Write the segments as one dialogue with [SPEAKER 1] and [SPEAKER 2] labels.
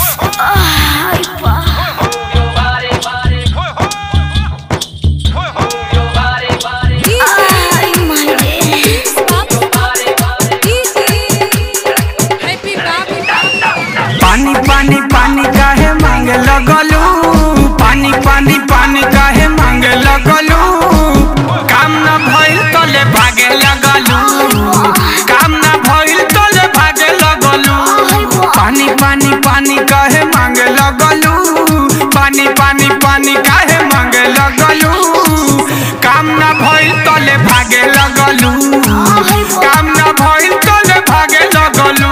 [SPEAKER 1] पानी पानी पानी काहे मांगे लगलू पानी पानी पानी काहे मांगे लगलू काम न भइल तले भागे लगलू काम न भइल तले भागे लगलू पानी पानी पानी काहे मांगे लगलू पानी पानी पानी काहे मांगे लगलू काम न भइल तले भागे लगलू काम न भइल तले भागे लगलू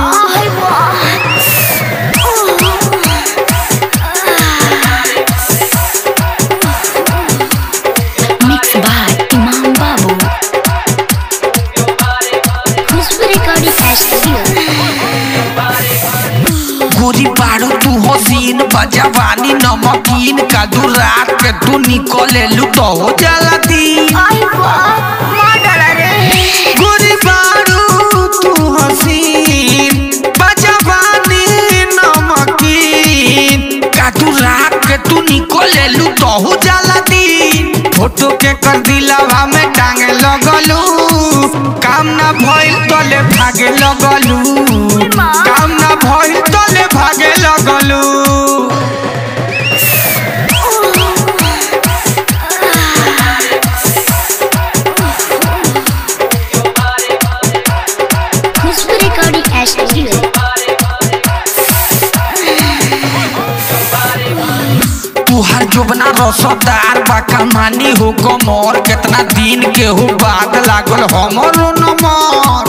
[SPEAKER 2] Mixed by Imam Babu. Who's recording studio?
[SPEAKER 3] गोरी बारू तू हसीन बजवानी नमकीन का दू रात के तू निकले लू तो हो जाला दिन गोरी बारू तू हसीन बजवानी नमकीन का दू रात के तू निकले लू तो हो जाला दिन
[SPEAKER 1] फोटो के कर दिलावा में टांगे लगलू काम ना भइल तले भागे लगलू काम ना भइल तले भागे लगलू
[SPEAKER 2] Who's recording studio?
[SPEAKER 3] तुहार जोबना रसदार बा कमानी हो कमर केतना दिन के हो बाद लागल हमरो नमर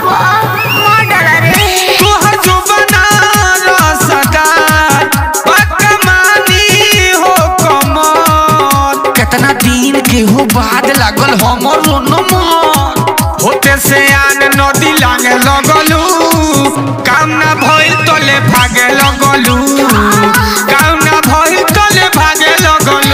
[SPEAKER 1] तोहर जुबाना रसदार बकमानी हो कमर
[SPEAKER 3] केतना दिन के हो बाद लागल हमरो नमर
[SPEAKER 1] होते से आन नदी लागे लगलू काम ना भइल तले भागे लगलू काम ना भइल तले भागे लगलू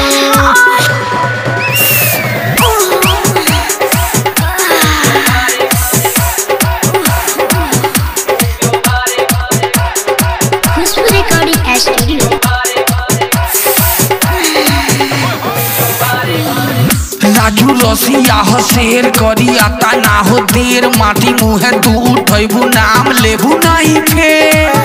[SPEAKER 2] Who's recording studio?
[SPEAKER 3] राजू रसिया हो शेर करी आता ना हो देर माटी मुहे तू उठैबू नाम लेबू नहीं फेर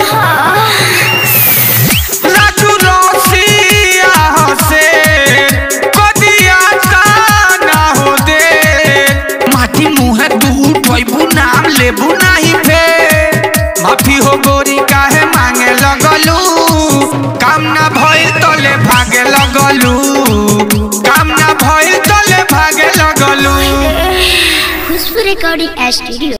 [SPEAKER 1] राजू रसिया हसे कदिया ना हो दे
[SPEAKER 3] माटी मुहे तू उठैबू नाम लेबू नहीं फेर
[SPEAKER 1] माफी हो गोरी काहे मांगे लगलू काम ना भइल तले भागे लगलू काम ना भइल तले भागे लगलू
[SPEAKER 2] Who's recording studio?